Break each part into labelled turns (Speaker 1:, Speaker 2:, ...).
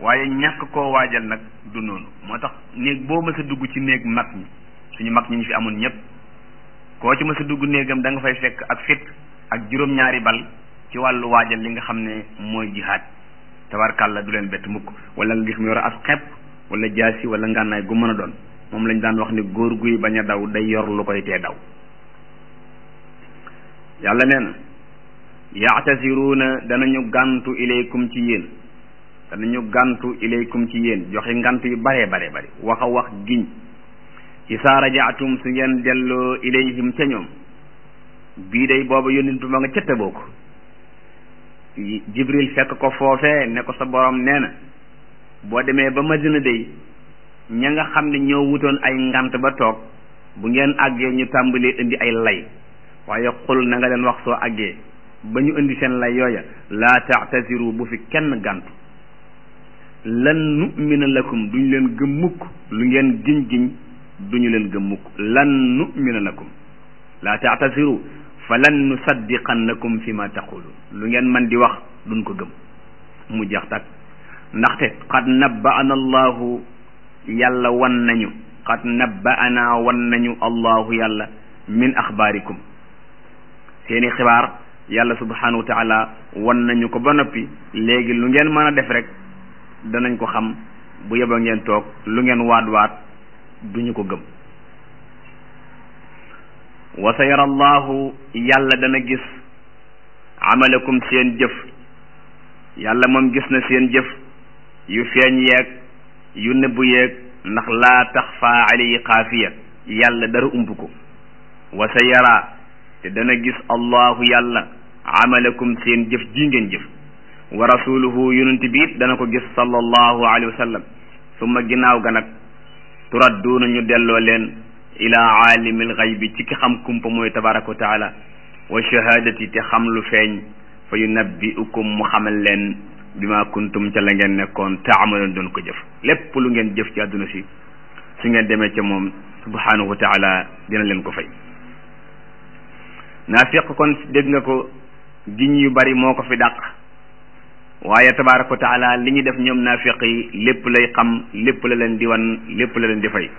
Speaker 1: waaye ñàkk koo waajal nag du noonu moo tax néeg boo mës a dugg ci néeg mag ñi suñu mag ñi ñu fi amoon ñëpp koo ci mës a dugg néegam da nga fay fekk ak fit ak juróom-ñaari bal ci wàllu waajal li nga xam ne mooy jihaad tabarkàlla du leen bett mukk wala nga gis mu yor as xepp wala jaasi wala ngànnaay gu mën a doon moom lañ daan wax ni góor guy bañ a daw day yor lu koy tee daw yàlla nee na yaatasiruuna danañu gàntu ilaykum ci yéen danañu gàntu ilaykum ci yéen joxe ngant yu bare bare bare wax a wax giñ isaa rajaatum su ngeen delloo ilayhim ca ñoom bii day booba yónnentu ma nga cëtte boo ko jibril fekk ko foofee ne ko sa borom nee na boo demee ba madina day ña nga xam ne ñoo wutoon ay ngant ba toog bu ngeen àggee ñu tàmbalee indi ay lay waaye xul na nga leen wax soo àggee ba ñu indi seen lay yooya laa taatasiru bu fi kenn gàntu lan nu'mina lakum duñ leen gëm mukk lu ngeen giñ giñ duñu leen gëm mukk lan nu'mina lakum laa taatasiru fa lan nusaddiqannakum fi ma taqulun lu ngeen man di wax duñ ko gëm mu jeex tak ndaxte qad nabba'ana allahu yàlla wan nañu qad nabba'ana wan nañu allahu yàlla min axbaarikum seeni xibaar yàlla subhanahu wa taala wan nañu ko ba noppi léegi lu ngeen mën a def rek danañ ko xam bu yeba ngeen toog lu ngeen waat waat duñu ko gëm wa sa yara allahu yàlla dana gis amalakum seen jëf yàlla moom gis na seen jëf yu feeñ yeeg yu nëbbu yeeg ndax laa taxfa alayhi xaafiya yàlla dara ump ko wa sa yara te dana gis allahu yàlla amalakum seen jëf ji ngeen jëf wa rasuluhu yonent bi it dana ko gis sallallahu alayhi wa sallam summa ginnaaw ga nag turadduuna ñu delloo leen ila aalimil xaybi ci ki xam kumpa mooy tabaraka wa taala wa shahadati te xam lu feeñ fa yunabbiukum mu xamal leen bima kuntum ca la ngeen nekkoon taamaloon doon ko jëf lépp lu ngeen jëf ci àdduna si su ngeen demee ca moom subhanahu wa taala dina leen ko fay naafiq kon dégg nga ko giñ yu bari moo ko fi dàq waaye tabaraka wa taala li ñu def ñoom naafiq yi lépp lay xam lépp la leen di wan lépp la leen di fay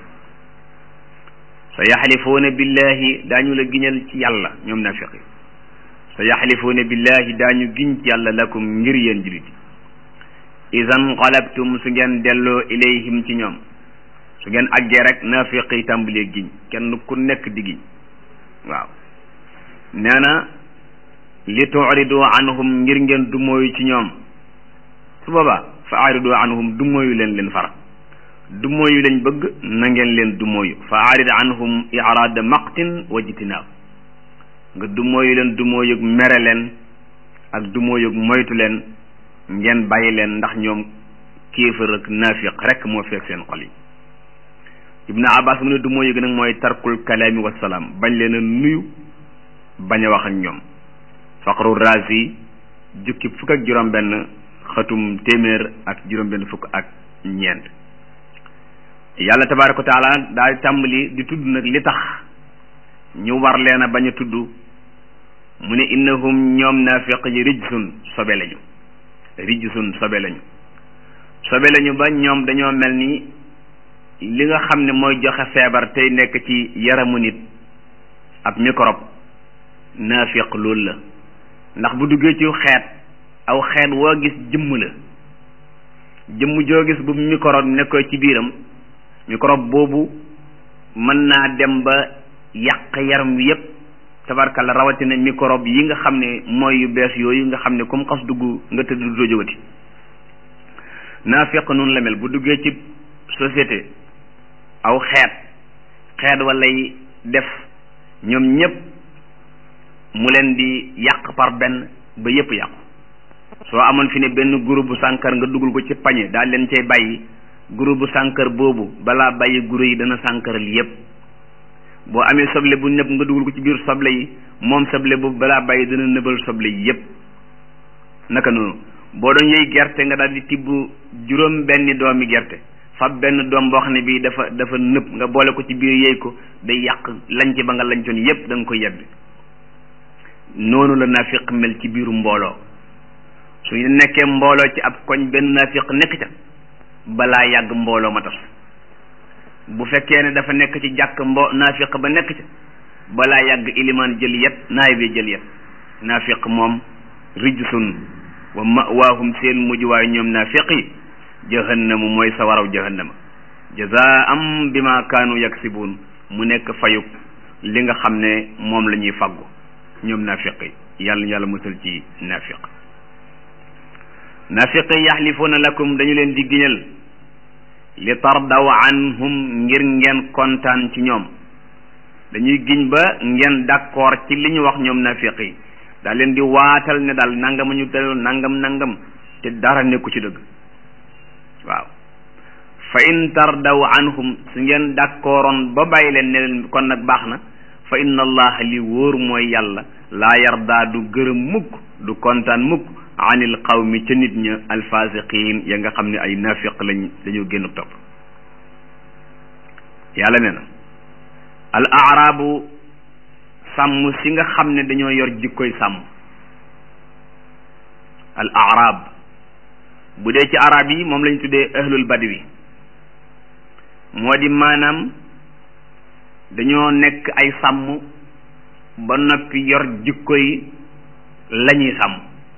Speaker 1: sa yaxlifuuna billahi daañu la giñal ci yàlla ñoom naafiq yi sa yaxlifuuna billahi daañu giñ ci yàlla lakum ngir yéen julit idan qalabtum su ngeen delloo ilayhim ci ñoom su ngeen àggee rek naafiq yi tàmbalee giñ kenn ku nekk di giñ waaw nee na li tuuridu anhum ngir ngeen du mooyu ci ñoom su boobaa fa aridu anhum du mooyu leen leen fara du mooyu lañ bëgg na ngeen leen du mooyu fa arid anhum iraada maqtin wa jitinaab nga du mooyu leen du mooyug mere leen ak du mooyug moytu leen ngeen bàyyi leen ndax ñoom kéefër ak naafiq rek moo fekk seen xol yi ibnu abbas mu ne du mooyug nag mooy tarkul kalaami wasalaam bañ leen a nuyu bañ a wax ak ñoom faqru razi jukki fukk ak juróom benn xatum téeméer ak juróom benn fukk ak ñeent yàlla tabaraka wa taala daal tàmbali di tudd nag li tax ñu war leen a bañ a tudd mu ne innahum ñoom naafiq yi rijsun sobe lañu rijsun sobe lañu sobe lañu ba ñoom dañoo mel ni li nga xam ne mooy joxe feebar tey nekk ci yaramu nit ab microbe naafiq loolu la ndax bu duggee ci xeet aw xeet woo gis jëmm la jëmm joo gis bu microbe nekkoo ci biiram microbe boobu mën naa dem ba yàq yaram wi yépp tabarkalla rawatina microbe yi nga xam ne mooy yu bees yooyu nga xam ne comme xas dugg nga tëdd du jógati naafiq noonu la mel bu duggee ci société aw xeet xeet walay def ñoom ñépp mu leen di yàq par benn ba yépp yàqu soo amoon fi ne benn groupe bu sànkar nga dugal ko ci pañe daal leen cay bàyyi groupe bu sànkar boobu balaa bàyyi guro yi dana sànkaral yépp boo amee soble bu nëb nga dugal ko ci biir soble yi moom soble boobu balaa bàyyi dana nëbal soble yi yépp naka noonu boo doon yëy gerte nga daal di tibb juróom benni doomi gerte fab benn doom boo xam ne bii dafa dafa nëb nga boole ko ci biir yëy ko day yàq lañc ba nga lañcoon yépp da nga koy yebbi noonu la naafiq mel ci biiru mbooloo su ñu nekkee mbooloo ci ab koñ benn naafiq nekk ca balaa yàgg mbooloo ma tas bu fekkee ne dafa nekk ci jàkk mbo naafiq ba nekk ci balaa yàgg ilimaan jël yet naay bi jël yet naafiq moom rijsun wa mawaahum seen mujj waaye ñoom naafiq yi jahannamu mooy sa waraw jahannama jazaam bima kaanu yaksibuun mu nekk fayuk li nga xam ne moom la ñuy faggu ñoom naafiq yi yàlla yàlla musal ci naafiq naafiq yi yaxlifuuna lakum dañu leen di giñal li tardaw anhum ngir ngeen kontaan ci ñoom dañuy giñ ba ngeen d'accord ci li ñu wax ñoom naafiq yi daal leen di waatal ne daal nangam ñu daloon nangam nangam te dara nekku ci dëgg waaw fa in tardaw anhum su ngeen d'accordoon ba bàyyi leen ne leen kon nag baax na fa inna allaha li wóor mooy yàlla laa yardaa du gërëm mukk du kontaan mukk anil qawmi ca nit ña alfasiqin ya nga xam ne ay nafiq lañ dañoo génn topp yàlla ne na al aarabu sàmm si nga xam ne dañoo yor jikkoy sàmm al aarab bu dee ci arab yi moom lañ tuddee ahlul badwi moo di maanaam dañoo nekk ay sàmm ba noppi yor jikkoy lañuy sàmm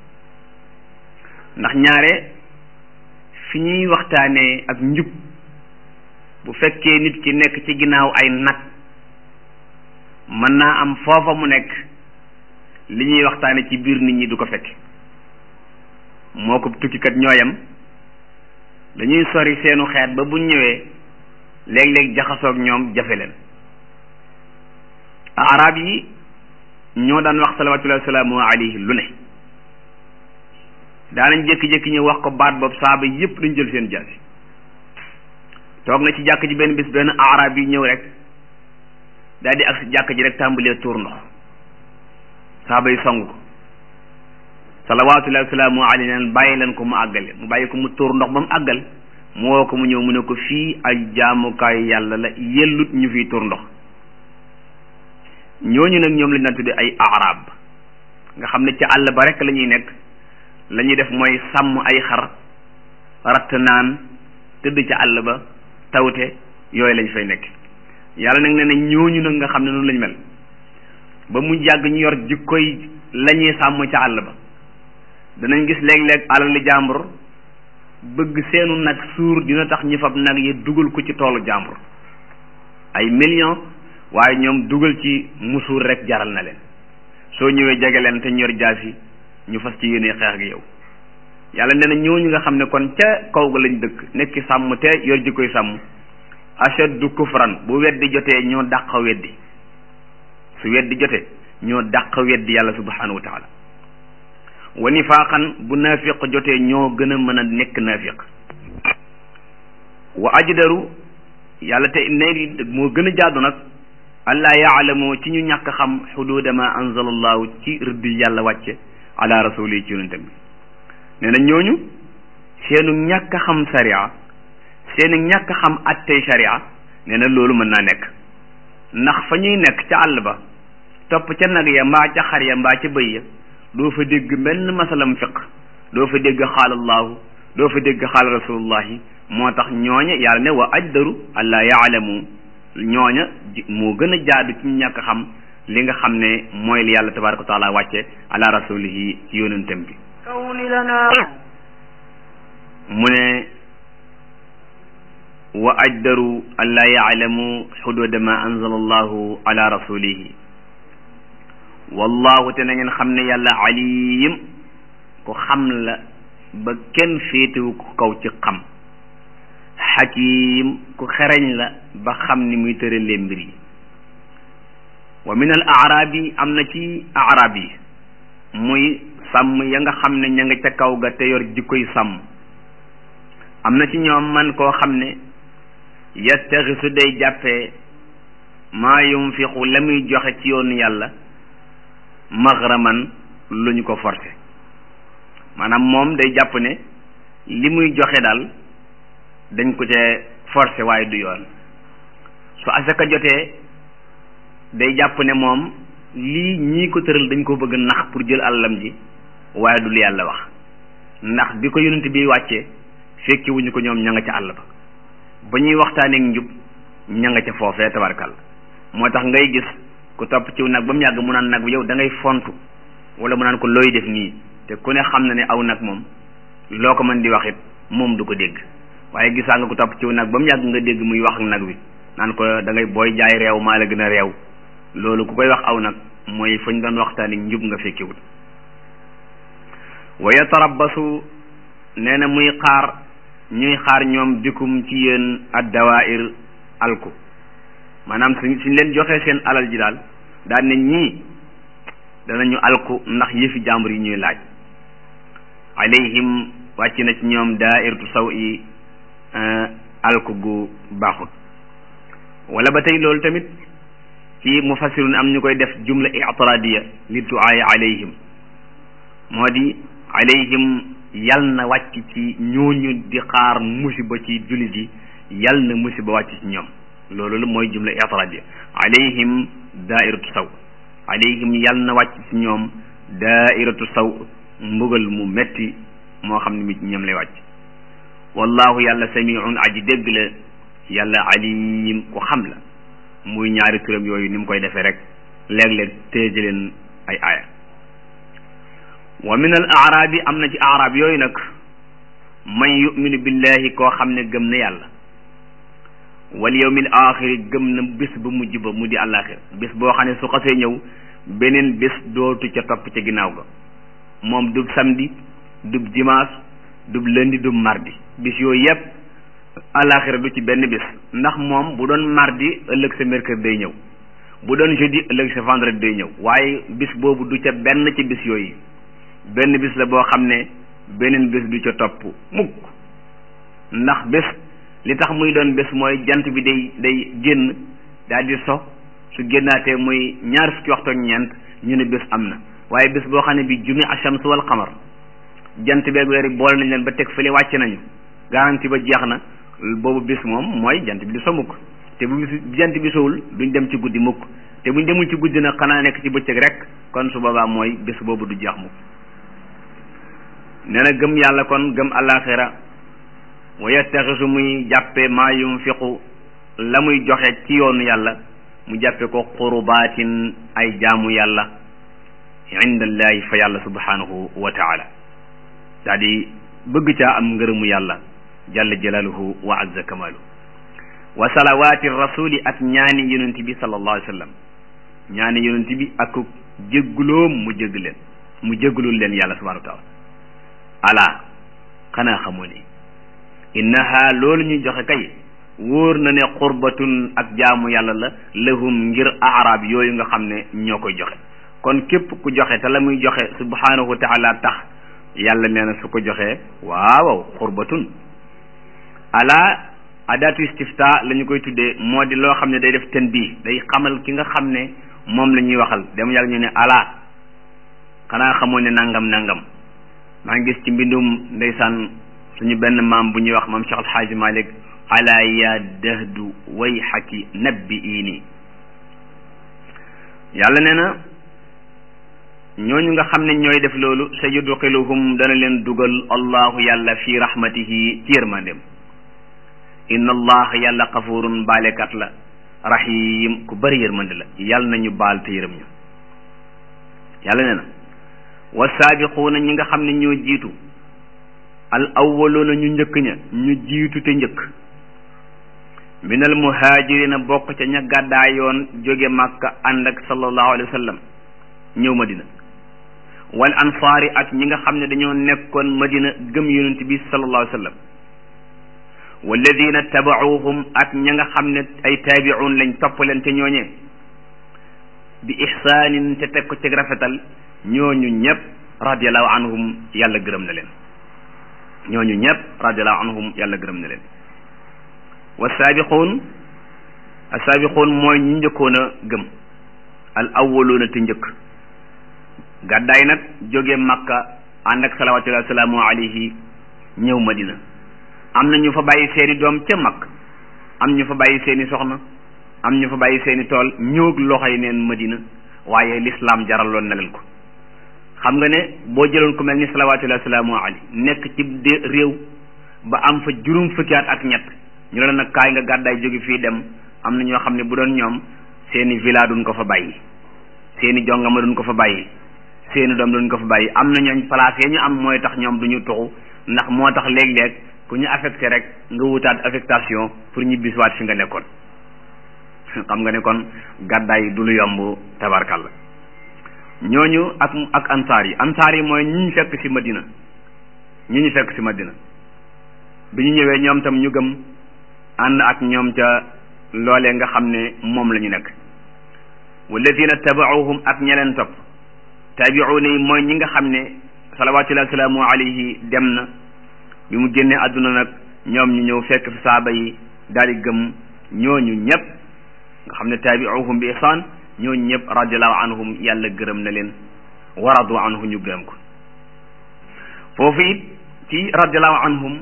Speaker 1: ndax ñaare fi ñuy waxtaanee ak njub bu fekkee nit ki nekk ci ginnaaw ay nag mën naa am foofa mu nekk li ñuy waxtaane ci biir nit ñi du ko fekk moo ko tukkikat ñooyam dañuy sori seenu xeet ba bu ñëwee léeg-léeg jaxasoog ñoom jafe leen arab yi ñoo daan wax salawatullahi wasalaamu alayhi lu ne daanañ jékki-jékki ñu wax ko baat boobu saaba yépp dañ jël seen jaasi toog na ci jàkk ji benn bis benn arab yi ñëw rek daal di ak si jàkk ji rek tàmbalee tuur ndox saaba yi song ko salawatullahi wasalaamu alayhi neen bàyyi leen ko mu àggale mu bàyyi ko mu tuur ndox ba mu àggal mu woo ko mu ñëw mu ne ko fii ay jaamukaayu yàlla la yellut ñu fiy tuur ndox ñooñu nag ñoom lañ daan tuddee ay arab nga xam ne ci àll ba rek la ñuy nekk la ñuy def mooy sàmm ay xar ratt naan tëdd ca àll ba tawte yooyu lañ fay nekk yàlla nag nee na ñooñu nag nga xam ne noonu lañ mel ba mu jàgg ñu yor jikkoy la ñuy sàmm ca àll ba danañ gis léeg-léeg alali jàmbur bëgg seenu nag suur dina tax ñi fab nag yi dugal ko ci toolu jàmbur ay millions waaye ñoom dugal ci musuur rek jaral na leen soo ñëwee jege leen te ñor jaasi ñu fas ci yéene xeex ak yow yàlla nee na ñooñu nga xam ne kon ca kaw ga lañ dëkk nekki sàmm te yor ji koy sàmm ashaddu kufran bu weddi jotee ñoo dàq weddi su weddi jotee ñoo dàq weddi yàlla subhanahu wa taala wa nifaaqan bu naafiq jotee ñoo gën a mën a nekk naafiq wa ajdaru yàlla te léegi moo gën a jaadu nag allah yaalamoo ci ñu ñàkk xam xuduuda ma anzala allahu ci rëdd yàlla wàcce ala rasuli ci yonentam bi nee na ñooñu seenu ñàkk xam sariya seenu ñàkk xam attey sariya nee na loolu mën naa nekk ndax fa ñuy nekk ca àll ba topp ca nag ya mbaa ca xar ya mbaa ca bëy ya doo fa dégg benn masalam fiq doo fa dégg xaal allahu doo fa dégg xaal rasulullahi moo tax ñooña yàlla ne wa ajdaru allah yaalamu ñooña moo gën a jaadu ci ñàkk xam li nga xam ne mooy li yàlla tabaraka wa taala wàcce ala rasulihi ci yónentem bi mu ne wa ajdaru allah yaalamu xuduuda ma anzala allahu ala rasulihi wallahu te na ngeen xam ne yàlla alim ku xam la ba kenn féetewu ko kaw ci xam xakim ku xereñ la ba xam ni muy tëralee mbir yi wa min al arab yi am na ci arab yi muy sàmm ya nga xam ne ña nga ca kaw ga te yor jikkoy sàmm am na ci ñoom man koo xam ne yastaxisu day jàppee maa yunfiqu la muy joxe ci yoonu yàlla maghraman lu ñu ko forcé maanaam moom day jàpp ne li muy joxe daal dañ ko cee forcé waaye du yoon su asaka jotee day jàpp ne moom lii ñii ko tëral dañ ko bëgg nax pour jël àllam ji waaye du lu yàlla wax ndax bi ko yonent bi wàccee fekki wuñu ko ñoom ña nga ca àll ba ba ñuy waxtaaneek njub ña nga ca foofee tabarkal moo tax ngay gis ku topp ciw nag ba mu yàgg mu naan nag bi yow da ngay fontu wala mu naan ko looy def nii te ku ne xam na ne aw nag moom loo ko mën di wax it moom du ko dégg waaye gisaa nga ko topp ciw nag ba mu yàgg nga dégg muy wax ak nag wi naan ko da ngay booy jaay réew maa la gën a réew loolu ku koy wax aw nag mooy fañ doon waxtaani njub nga fekkiwul wa yatarabbasu nee na muy xaar ñuy xaar ñoom bikum ci yéen addawair alku maanaam suñ suñ leen joxee seen alal ji daal daal ne ñii danañu alku ndax yëfi jàmbur yi ñuy laaj alayhim wàcc na ci ñoom daairatu saw i alku gu baaxut wala ba tey loolu tamit ci mufassirun am ñu koy def jumla i'tiradiya li duaaya alayhim moo di alayhim yal na wàcc ci ñooñu di xaar musiba ci jullit yi yal na musiba wàcc ci ñoom loolu la mooy jumla i'tiradiya alayhim daairatu saw alayhim yal na wàcc ci ñoom daairatu saw mbugal mu metti moo xam ne mi ñoom lay wàcc wallahu yàlla samiun aji dégg la yàlla alim ku xam la muy ñaari turam yooyu ni mu koy defee rek léeg-léeg téeje leen ay aaya wa min al aarabi am na ci aarab yooyu nag man yuminu billahi koo xam ne gëm na yàlla wal yawmil axiri gëm na bis bu mujj ba mu di àllaaxir bis boo xam ne su xasee ñëw beneen bis dootu ca topp ca ginnaaw ga moom dub samedi dub dimanche dub lundi dub mardi bis yooyu yépp àllaaxira du ci benn bis ndax moom bu doon mardi ëllëg sa mercredi day ñëw bu doon jeudi ëllëg sa vendredi day ñëw waaye bis boobu du ca benn ci bis yooyu benn bis la boo xam ne beneen bis du ca topp mukk ndax bés li tax muy doon bés mooy jant bi day day génn daal di so su génnaatee muy ñaar fukki waxtu ak ñeent ñu ne bés am na waaye bés boo xam ne bi jumi ashams wal xamar jant beeg weer yi boole nañ leen ba teg fële wàcc nañu garanti ba jeex na boobu bis moom mooy jant bi du so mukk te bu bis jant bi sowul duñ dem ci guddi mukk te buñ demul ci guddi nag xanaa nekk ci bëccëg rek kon su boobaa mooy bés boobu du jeex mukk nee na gëm yàlla kon gëm alaxira wa yattaxisu muy jàppe maa yunfiqu la muy joxe ci yoonu yàlla mu jàppe ko qurbaatin ay jaamu yàlla indallahi fa yàlla subhanahu wa taala daa di bëgg caa am ngërëmu yàlla jalla jalaaluhu wa azza kamaalu wa salawaati rasuli ak ñaani yonent bi sallallahu alayhi wa sallam ñaani yonent bi ak jéggloom mu jégg leen mu jégglul leen yàlla subhanahu wa taala ala xanaa xamoo ne innaha loolu ñu joxe kay wóor na ne qurbatun ak jaamu yàlla la lahum ngir arab yooyu nga xam ne ñoo koy joxe kon képp ku joxe te la muy joxe subhanahu wa taala tax yàlla nee na su ko joxee waaw qurbatun ala adatu istifta la ñu koy tuddee moo di loo xam ne day def ten bii day xamal ki nga xam ne moom la ñuy waxal dem yàlla ñu ne ala xanaa xamoo ne nangam nangam maa ngi gis ci mbindum ndeysaan suñu benn maam bu ñuy wax maam Cheikh Alxaaji Malik ala ya dahdu way xaki nabbi iini yàlla nee na ñooñu nga xam ne ñooy def loolu sa yudxiluhum dana leen dugal allahu yàlla fi rahmatihi ci yërmandem inna allah yàlla xafurun baalekat la rahim ku bëri yërmande la yàlla nañu baal te yërëm ñu yàlla nee na wa saabiquuna ñi nga xam ne ñoo jiitu al awwaluuna ñu njëkk ña ñu jiitu te njëkk minal muhaajirina bokk ca ña gàddaayoon jóge màkka ànd ak sallallahu alayhi wa sallam ñëw madina wal ansaari ak ñi nga xam ne dañoo nekkoon madina gëm yonent bi sallallahu alayhi wa sallam walladina tabacuuhum ak ña nga xam ne ay taabicuun lañ topp leen te ñooñee bi ixsaanin te teg ko ci rafetal ñooñu ñëpp radiallahu anhum yàlla gërëm na leen ñooñu ñëpp radiallahu anhum yàlla gërëm na leen wa saabiquun asaabiquun mooy ñi njëkkoon a gëm al awwaluuna te njëkk gàddaay nag jóge makka ànd ak salawatullahi wasalaamu alayhi ñëw madina am na ñu fa bàyyi seeni doom ca mag am ñu fa bàyyi seeni soxna am ñu fa bàyyi seeni tool ñëw loxoy neen madina waaye lislaam jaraloon na leen ko xam nga ne boo jëloon ku mel ni salawatullahi wasalaamu alayhi nekk ci de réew ba am fa juróom fukki at ak ñett ñu la nag kaay nga gàddaay jóge fii dem am na ñoo xam ne bu doon ñoom seeni villa duñ ko fa bàyyi seeni jongama duñ ko fa bàyyi seeni doom duñ ko fa bàyyi am na ñooñ place ya ñu am mooy tax ñoom duñu tuxu ndax moo tax léeg-léeg ku ñu affecté rek nga wutaat affectation pour ñibbisiwaat fi nga nekkoon xam nga ne kon gàddaay du lu yomb tabarkalla ñooñu ak ak ansaar yi ansaar yi mooy ñi ñu fekk ci madina ñi ñu fekk ci madina bi ñu ñëwee ñoom tam ñu gëm ànd ak ñoom ca loolee nga xam ne moom la ñu nekk walladina tabacuhum ak ñeleen topp taabiuuna yi mooy ñi nga xam ne salawatullahi wasalaamu alayhi dem na bi mu génnee àdduna nag ñoom ñu ñëw fekk fi saaba yi daal di gëm ñooñu ñëpp nga xam ne taabiuhum bi ihsaan ñooñu ñëpp radiallahu anhum yàlla gërëm na leen waradu anhu ñu gërëm ko foofu it ci radiallahu anhum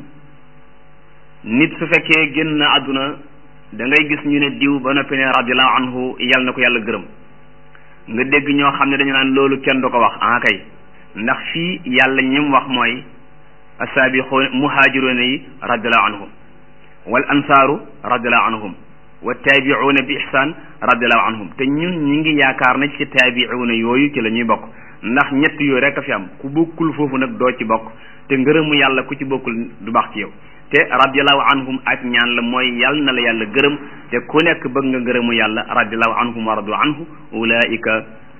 Speaker 1: nit su fekkee génn na àdduna da ngay gis ñu ne diw ba noppi ne radiallahu anhu yàlla na ko yàlla gërëm nga dégg ñoo xam ne dañu naan loolu kenn du ko wax ah kay ndax fii yàlla ñim wax mooy asaabiqoon muhaajiroona yi radiallahu anhum wal ansaaru radiallahu anhum wa taabiuuna bi ihsaan radiallahu anhum te ñun ñi ngi yaakaar na ci taabiuuna yooyu ci la ñuy bokk ndax ñett yooyu rek a fi am ku bokkul foofu nag doo ci bokk te ngërëmu yàlla ku ci bokkul du baax ci yow te radiallahu anhum ak ñaan la mooy yàlla na la yàlla gërëm te ku nekk bëgg nga ngërëmu yàlla radiallahu anhum wa radu anhu ulaika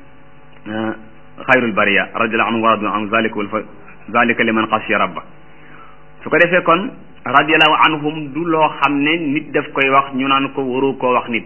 Speaker 1: xayrul bariya radiallahu anhum wa radu anhu zalika wal fa zalika liman xasiya rabba su ko defee kon radiallahu anhum du loo xam ne nit daf koy wax ñu naan ko waru koo wax nit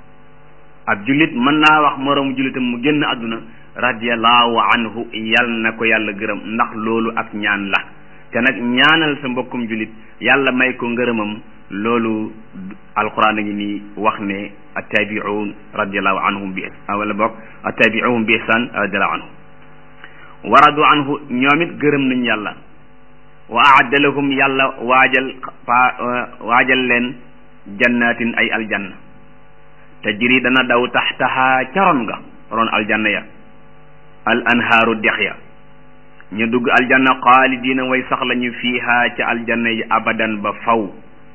Speaker 1: ab jullit mën naa wax moroomu jullitam mu génn àdduna radiallahu anhu yal na ko yàlla gërëm ndax loolu ak ñaan la te nag ñaanal sa mbokkum jullit yàlla may ko ngërëmam loolu alquran a ngi nii wax ne attabiun radiallahu anhum bi wala bokk attabiuhum bi ihsan radiallahu anhum waradu anhu ñoom it gërëm nañ yàlla wa aadda lahum yàlla waajal pa waajal leen jannatin ay aljanna tajri dana daw taxtaha ca ron nga ron aljanna ya al anhaaru dex ya ñu dugg aljanna xaalidina way sax lañu fiiha ca aljanna yi abadan ba faw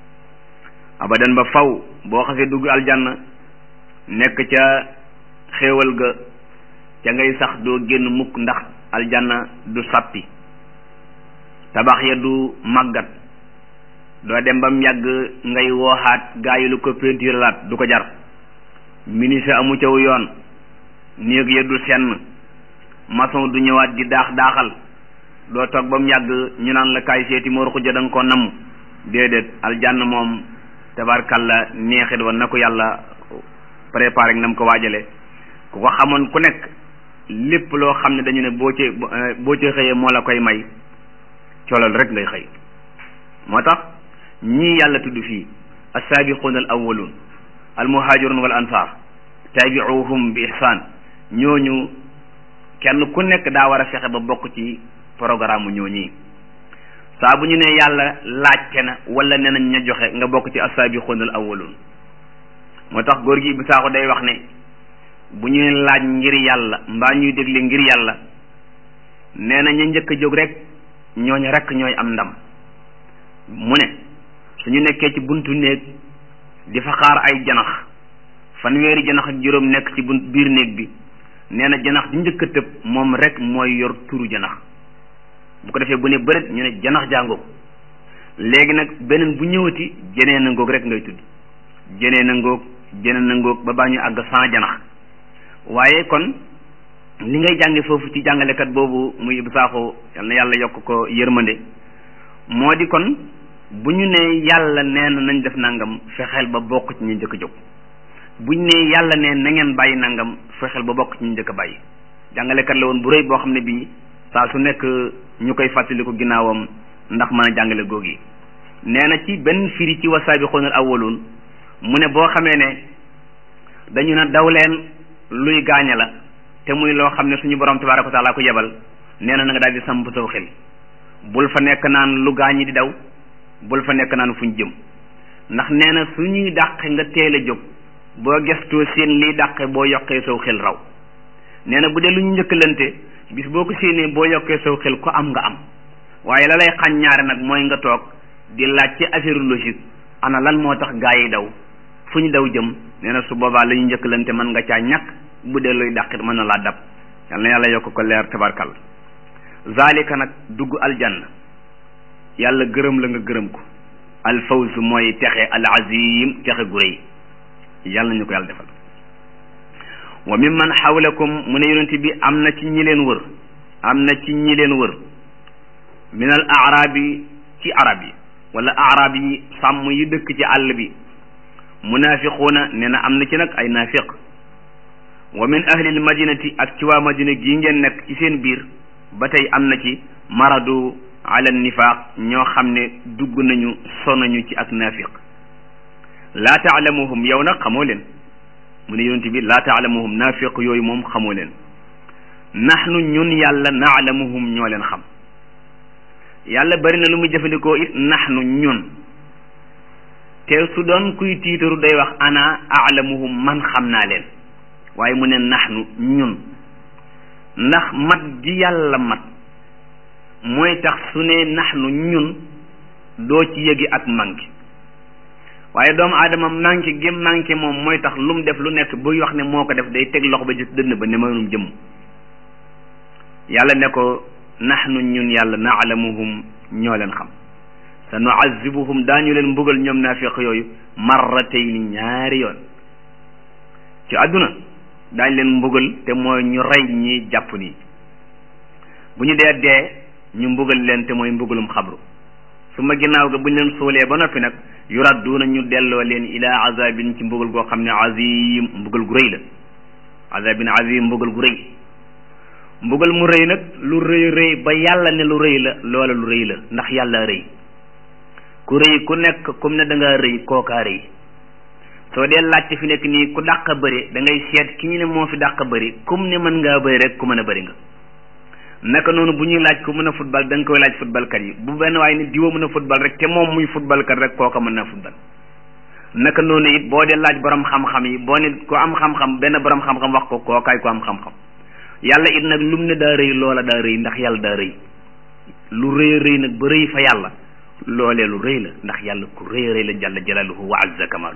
Speaker 1: abadan ba faw boo xasee dugg aljanna nekk ca xéewal ga ca ngay sax doo génn mukk ndax aljanna du sappi tabax ya du màggat doo dem ba mu yàgg ngay wooxaat gaa yi lu ko peinture laat du ko jar ministre amu caw yoon néeg ya du senn maçon du ñëwaat di daax daaxal doo toog ba mu yàgg ñu naan la kaay seeti moo ruxuja da nga ko namm déedéet aljanna moom tabarkalla neexit wa na ko yàlla préparé nam ko waajale ku ko xamoon ku nekk lépp loo xam ne dañu ne boo ci boo ci xëyee moo la koy may colal rek ngay xëy moo tax ñii yàlla tudd fii assaabiquuna al awwaluun al muhaajiruun wal ansaar taabiuhum bi ihsaan ñooñu kenn ku nekk daa war a fexe ba bokk ci programme mu ñooñi saa bu ñu ne yàlla laajte na wala nee nañ ña joxe nga bokk ci assaabiquuna al awwaluun moo tax góor gi bi saako day wax ne bu ñuy laaj ngir yàlla mbaa ñuy dégle ngir yàlla nee na ña njëkk a jóg rek ñooñu rek ñooy am ndam mu ne suñu nekkee ci buntu néeg di fa xaar ay janax fanweeri janax ak juróom nekk ci bunt biir néeg bi nee na janax di njëkk a tëb moom rek mooy yor turu janax bu ko defee bu ne bëreet ñu ne janax jàngoog léegi nag beneen bu ñëwati jeneen a ngoog rek ngay tudd jeneen a ngoog jeneen a ngoog ba baa ñu àgg sans janax waaye kon li ngay jànge foofu ci jàngalekat boobu muy Ibou Sakho yal na yàlla yokk ko yërmande moo di kon bu ñu ne yàlla nee na nañ def nangam fexeel ba bokk ci ñu njëkk a jóg bu ñu ne yàlla nee na ngeen bàyyi nangam fexeel ba bokk ci ñu njëkk a bàyyi jàngalekat la woon bu rëy boo xam ne bii saa su nekk ñu koy fàttaliku ginnaawam ndax mën a jàngale góog yi nee na ci benn firi ci wasaabiquuna al awwaluun mu ne boo xamee ne dañu ne daw leen luy gaañe la te muy loo xam ne suñu borom tabaaraka wa taala ko yebal nee na nga daal di samp saw xel bul fa nekk naan lu gaañi di daw bul fa nekk naan fuñ jëm ndax nee na suñuy dàqe nga teel a jóg boo gestoo seen liy dàqe boo yokkee saw xel raw nee na bu dee lu ñu njëkkalante bis boo ko séenee boo yokkee saw xel ko am nga am waaye la lay xañ ñaare nag mooy nga toog di laaj ci affaire logique ana lan moo tax gaa yi daw fu ñu daw jëm nee na su boobaa la ñu njëkkalante mën nga caa ñàkk bu dee luy dàqit mën na laa dab yal na yàlla yokk ko leer tabarkal zalika nag dugg aljanna yàlla gërëm la nga gërëm ko alfawz mooy texe al azim texe gu rëy yàlla ñu ko yàlla defal wa mimman xawlakum mu ne yonent bi am na ci ñi leen wër am na ci ñi leen wër min al arabi ci arab yi wala arab yi sàmm yi dëkk ci àll bi munafiquuna nee na am na ci nag ay naafiq wa min ahlil madinati ak ci waa madina gii ngeen nekk ci seen biir ba tey am na ci maradu ala nifaaq ñoo xam ne dugg nañu sonañu ci ak naafiq laa taalamuhum yow nag xamoo leen mu ne yonent bi laa taalamuhum naafiq yooyu moom xamoo leen naxnu ñun yàlla naalamuhum ñoo leen xam yàlla bari na lu muy jëfandikoo it naxnu ñun te su doon kuy tiitaru day wax ana aalamuhum man xam naa leen waaye mu ne naxnu ñun ndax mat gi yàlla mat mooy tax su ne naxnu ñun doo ci yëgi ak manqué waaye doomu aadama manqué gi manqué moom mooy tax lu mu def lu nekk buy wax ne moo ko def day teg loxo ba gis dënn ba ne mënum jëm yàlla ne ko naxnu ñun yàlla naalamuhum ñoo leen xam sa nuazibuhum daañu leen mbugal ñoom naafiq yooyu marratayni ñaari yoon ci àdduna daañ leen mbugal te mooy ñu rey ñi jàpp nii bu ñu dee dee ñu mbugal leen te mooy mbugalum xabru su ma ginnaaw ga bu ñu leen suulee ba noppi nag yuradduuna ñu delloo leen ila azabin ci mbugal goo xam ne azim mbugal gu rëy la azabin azim mbugal gu rëy mbugal mu rëy nag lu rëy rëy ba yàlla ne lu rëy la loola lu rëy la ndax yàlla rëy ku rëy ku nekk comme ne da ngaa rëy kookaa rëy soo dee laajte fi nekk nii ku dàq bëri da ngay seet ki ñu ne moo fi dàq bëri comme ne mën ngaa bëri rek ku mën a bëri nga naka noonu bu ñuy laaj ku mën a football da nga koy laaj footballkat yi bu benn waaye ni diwa mën a football rek te moom muy footballkat rek kooka mën na football naka noonu it boo dee laaj borom xam-xam yi boo ne ko am xam-xam benn borom xam-xam wax ko kookaay ko am xam-xam yàlla it nag lum ne daa rëy loola daa rëy ndax yàlla daa rëy lu rëy rëy nag ba rëy fa yàlla loolee lu rëy la ndax yàlla ku rëy rëy la jalla jalaaluhu wa azza kamaalu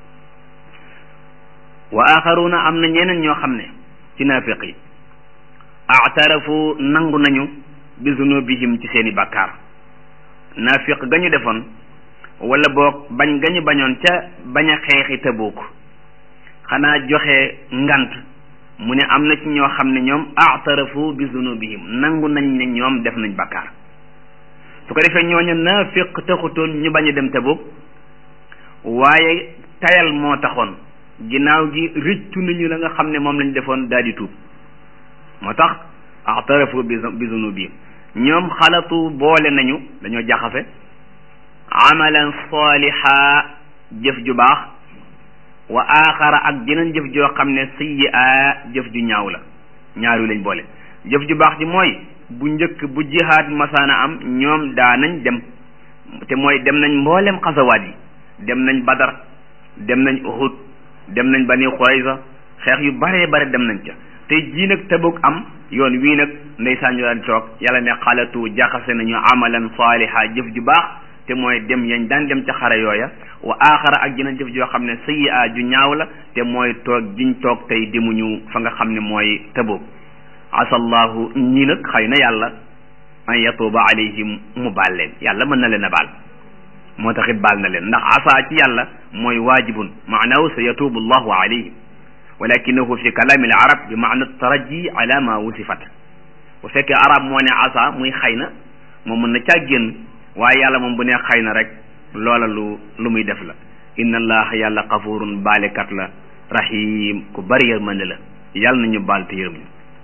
Speaker 1: wa axaruuna am na ñeneen ñoo xam ne ci naafiq yi aatarafu nangu nañu bi zunubihim ci seeni bàkkaar naafiq ga ñu defoon wala boog bañ ga ñu bañoon ca bañ a xeexi Tabuuk xanaa joxe ngant mu ne am na ci ñoo xam ne ñoom aatarafu bi zunubihim nangu nañ ne ñoom def nañ bàkkaar su ko defee ñooñu naafiq taxutoon ñu bañ a dem Tabuuk waaye tayal moo taxoon ginnaaw gi rëccu nañu la nga xam ne moom lañ defoon daal di tuub moo tax aatarafu bi zunubihim ñoom xalatu boole nañu dañoo jaxase amalan saliha jëf ju baax wa axara ak jeneen jëf joo xam ne sayyi'a jëf ju ñaaw la ñaar yu lañ boole jëf ju baax ji mooy bu njëkk bu jihaad masaana am ñoom daa nañ dem te mooy dem nañ mboolem xasawaat yi dem nañ badar dem nañ uhud dem nañ bani xurayza xeex yu baree bare dem nañ ca tey jii nag Tabuk am yoon wii nag ndeysaan ñu daan toog yàlla ne xalatu jaxase nañu amalan saaliha jëf ju baax te mooy dem yañ daan dem ca xare yooya wa aaxara ak jeneen jëf joo xam ne sayyi'a ju ñaaw la te mooy toog jiñ toog tey demuñu fa nga xam ne mooy Tabuk asallahu ñii nag xëy na yàlla an yatuuba alayhim mu baal leen yàlla mën na leen a baal moo taxit baal na leen ndax asa ci yàlla mooy waajibun maanahu sa yatuubu allahu alayhim walakinahu fi kalaami al arab bi maana taraji ala ma wusifat bu fekkee arab moo ne asa muy xëy na moom mën na caa génn waaye yàlla moom bu ne xëy na rek loola lu lu muy def la inna allaha yàlla xafurun baalekat la rahim ku bari yërmande la yàlla nañu baal te yërëm ñu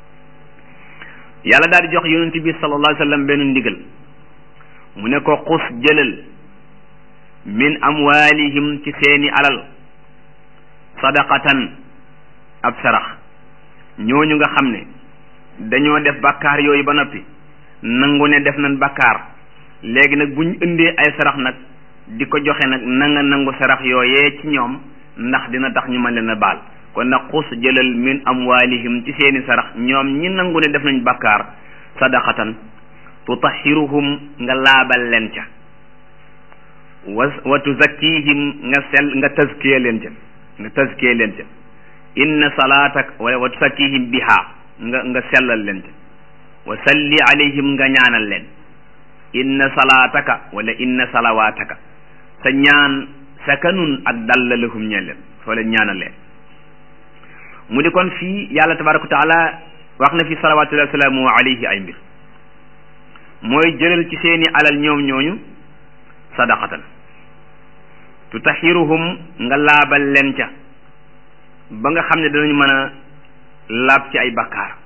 Speaker 1: yàlla daal di jox yonent bi sallallahu alayhi wa sallam benn ndigal mu ne ko xus jëlal min amwalihim ci seeni alal sadaqatan ab sarax ñooñu nga xam ne dañoo def bakkaar yooyu ba noppi nangu ne def nañ bakkaar léegi nag bu ñu indee ay sarax nag di ko joxe nag na nga nangu sarax yooyee ci ñoom ndax dina tax ñu mën leen a baal kon nag xus jëlal min amwalihim ci seeni sarax ñoom ñi nangu ne def nañ bakkaar sadaqatan tutahiruhum nga laabal leen ca wa wa tuzakkihim nga sell nga tazkiya leen ca nga tazkiya leen ca inna salaatak wala wa tuzakkihim biha nga nga sellal leen ca wa salli alayhim nga ñaanal leen inna salaataka wala inna salawaataka sa ñaan sakanun ak dalla lahum ñeel leen soo leen ñaanal leen mu di kon fii yàlla tabaraka wa taala wax na fi salawatullahi wasalaamu alayhi ay mbir mooy jëlal ci seeni alal ñoom ñooñu sadaqatan tutahiruhum nga laabal leen ca ba nga xam ne danañu mën a laab ci ay bakkaar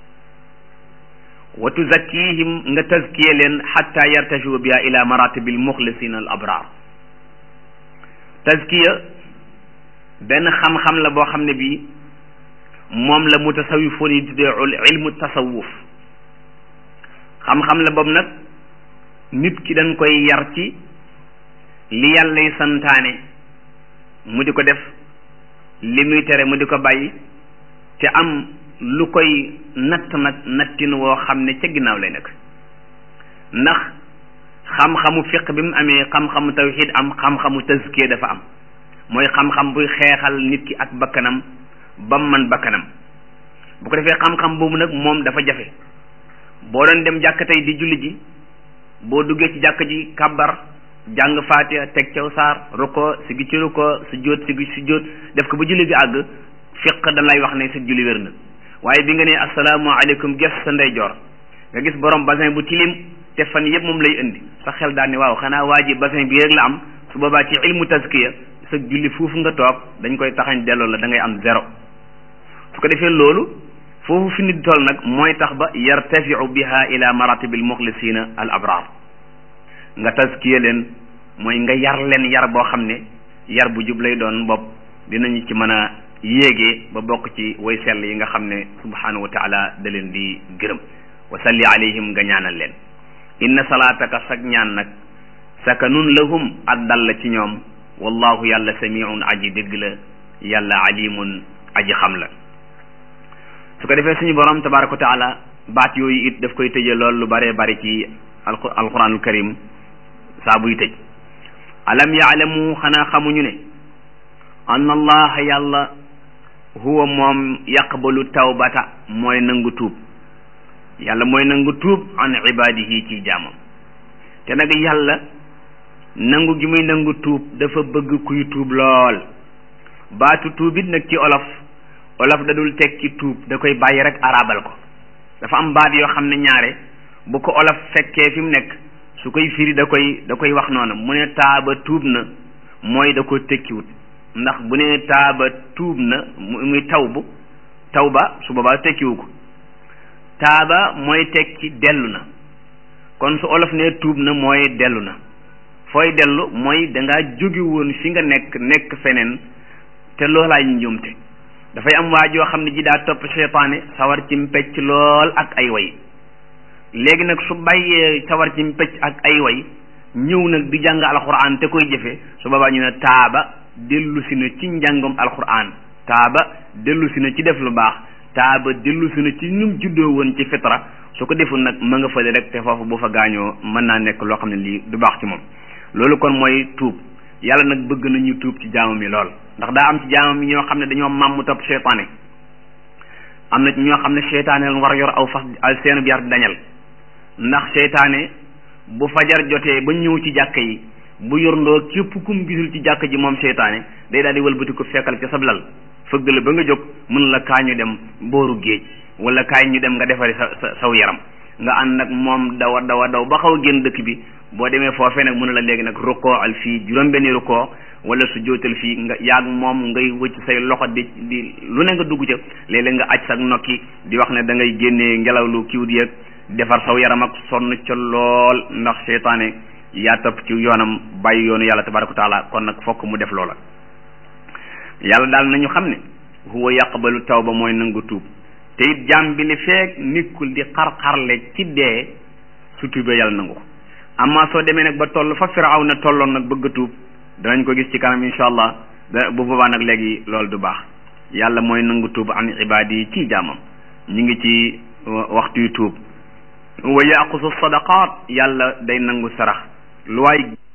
Speaker 1: wa tuzakkihim nga tazkiye leen xatta yartajiu biha ila maratibil muxlisina al abrar tazkiya benn xam-xam la boo xam ne bii moom la mutasawifoon yi tuddee ilmu tasawuf xam-xam la boobu nag nit ki dañ koy yar ci li yàllay santaane mu di ko def li muy tere mu di ko bàyyi te am lu koy natt nag nattin woo xam ne ca ginnaaw lay nekk ndax xam-xamu fiq bi mu amee xam-xamu tawxid am xam-xamu tazkiya dafa am mooy xam-xam buy xeexal nit ki ak bakkanam ba mu man bakkanam bu ko defee xam-xam boobu nag moom dafa jafe boo doon dem jàkk tey di julli ji boo duggee ci jàkk ji kabbar jàng faatiha teg caw saar ruko si gi ci ruko su jóot si gi si jóot def ko ba julli gi àgg fiq da lay wax ne sa julli wér na waaye bi nga ne asalaamaaleykum ges sa ndeyjoor nga gis borom basin bu tilim te fan yëpp moom lay indi sa xel daal ne waaw xanaa waa ji basin bi rek la am su boobaa ci ilmu tazkiya sa julli foofu nga toog dañ koy taxañ delloo la da ngay am zéro su ko defee loolu foofu fi nit toll nag mooy tax ba yartafiu biha ila maratibil muxlisina al abrar nga tazkiya leen mooy nga yar leen yar boo xam ne yar bu jub lay doon bopp dinañu ci mën a yéegee ba bokk ci way sell yi nga xam ne subhanahu wa taala da leen di gërëm wa salli alayhim nga ñaanal leen inna salaataka sag ñaan nag sakanun lahum ak dal la ci ñoom wallahu yàlla samiun aji dégg la yàlla alimun aji xam la su ko defee suñu borom tabaraka wa taala baat yooyu it daf koy tëje lool lu bare bari ci alquranul karim saa buy tëj alam yaalamu xanaa xamuñu ne anna allaha yàlla huwa moom yaqbalu tawbata mooy nangu tuub yàlla mooy nangu tuub an ibadihi ci jaamam te nag yàlla nangu gi muy nangu tuub dafa bëgg kuy tuub lool baatu tuub it nag ci olof olof da dul teg ci tuub da koy bàyyi rek arabal ko dafa am baat yoo xam ne ñaare bu ko olof fekkee fi mu nekk su koy firi da koy da koy wax noonu mu ne taaba tuub na mooy da ko tekkiwut ndax bu ne taaba tuub na muy taw bu taw ba su boobaa tekkiwu ko taaba mooy tekki dellu na kon su olof ne tuub na mooy dellu na fooy dellu mooy dangaa jóge woon fi nga nekk nekk feneen te loolaay njuumte dafay am waa joo xam ne ji daa topp seytaane sawar ci mpecc lool ak ay way léegi nag su bàyyee sawar ci mpecc ak ay way ñëw nag di jàng alxuraan te koy jëfe su boobaa ñu ne taaba dellu si na ci njàngam alxuraan taaba dellu si na ci def lu baax taaba dellu si na ci ñum juddoo woon ci fitra su ko deful nag ma nga fële rek te foofu bu fa gaañoo mën naa nekk loo xam ne lii du baax ci moom loolu kon mooy tuub yàlla nag bëgg nañu tuub ci jaamam yi lool ndax daa am ci jaamam yi ñoo xam ne dañoo màmm topp seytaane am na ñoo xam ne seytaane leen war a yor aw fas seenu yar dañal ndax seytaane bu fajar jotee ba ñëw ci jàkka yi bu yorndoo képp kum gisul ci jàkka ji moom seytaane day daal di wëlbati ko fekkal ca sab lal fëgg la ba nga jóg mën la kaa ñu dem booru géej wala kaay ñu dem nga defari sa sa saw yaram nga ànd nag moom dawa dawa daw ba xaw a génn dëkk bi boo demee foofee nag mën la léegi nag rukkoo al fii juróom-benni rukkoo wala su jootal fii nga yaag moom ngay wëcc say loxo di di lu ne nga dugg ca léeg-léeg nga aj sa nokki di wax ne da ngay génnee ngelaw lu kiw di yëg defar saw yaram ak sonn ca lool ndax seytaane yaa topp ci yoonam bàyyi yoonu yàlla tabaraka wa taala kon nag fokk mu def loola yàlla daal nañu xam ne huwa yaqbalu tawba mooy nangu tuub te it jaam bi li feek nikkul di xar-xarle ci dee su tuubee yàlla nangu ko amma soo demee nag ba toll fa firaw na tolloon nag bëgg a tuub danañ ko gis ci kanam insha allah da bu boobaa nag léegi loolu du baax yàlla mooy nangu tuub an ibaadi yi ci jaamam ñu ngi ci waxtu yu tuub wa yaqusu sadaqaat yàlla day nangu sarax lu waay